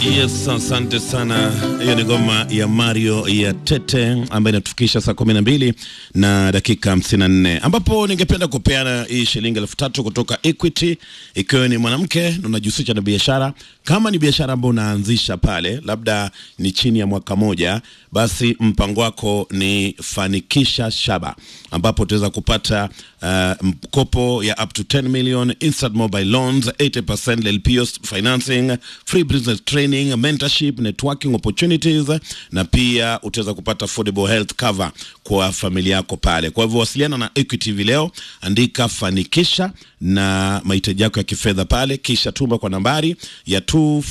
Yes, asante sana. Hiyo ni ngoma ya Mario ya Tete ambayo inatufikisha saa kumi na mbili na dakika hamsini na nne ambapo ningependa kupeana hii shilingi elfu tatu kutoka Equity, ikiwa ni mwanamke na unajihusisha na biashara. Kama ni biashara ambayo unaanzisha pale, labda ni chini ya mwaka moja, basi mpango wako ni fanikisha shaba, ambapo utaweza kupata uh, mkopo ya up to 10 million instant mobile loans 80% LPOs financing free business training mentorship networking opportunities na pia utaweza kupata affordable health cover kwa familia yako pale kwa hivyo wasiliana na Equity hivi leo andika fanikisha na mahitaji yako ya kifedha pale kisha tuma kwa nambari ya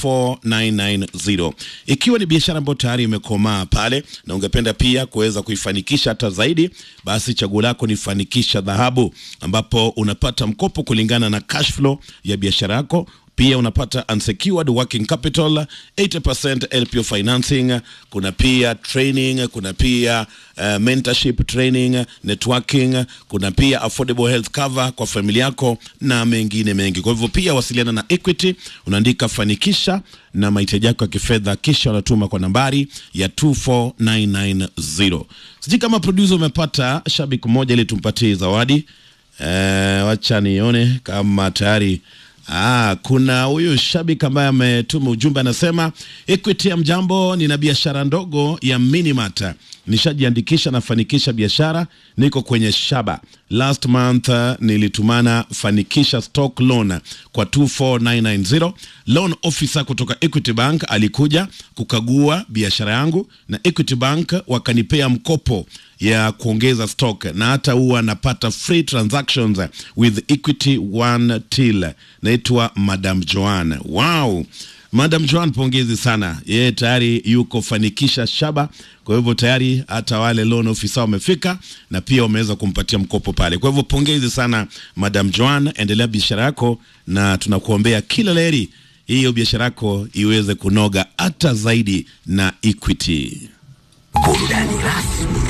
24990 ikiwa ni biashara ambayo tayari imekomaa pale na ungependa pia kuweza kuifanikisha hata zaidi basi chaguo lako ni fanikisha dhahabu ambapo unapata mkopo kulingana na cash flow ya biashara yako pia unapata unsecured working capital 80% LPO financing kuna pia training kuna pia uh, mentorship training networking kuna pia affordable health cover kwa familia yako na mengine mengi kwa hivyo pia wasiliana na Equity unaandika fanikisha na mahitaji yako ya kifedha kisha unatuma kwa nambari ya 24990 sijui kama producer umepata shabiki mmoja ili tumpatie zawadi eh, wacha nione kama tayari Ah, kuna huyu shabiki ambaye ametuma ujumbe anasema, Equity ya mjambo, nina biashara ndogo ya Minimart. Nishajiandikisha na fanikisha biashara, niko kwenye shaba. Last month uh, nilitumana fanikisha stock loan kwa 24990. Loan officer kutoka Equity Bank alikuja kukagua biashara yangu na Equity Bank wakanipea mkopo ya kuongeza stock na hata huwa napata free transactions with Equity One Till. Naitwa Madam Joan. Wow. Madam Joan, pongezi sana. Yeye tayari yuko fanikisha shaba, kwa hivyo tayari hata wale loan officer wamefika na pia wameweza kumpatia mkopo pale. Kwa hivyo pongezi sana Madam Joan, endelea biashara yako na tunakuombea kila laheri, hiyo biashara yako iweze kunoga hata zaidi na Equity. Burudani rasmi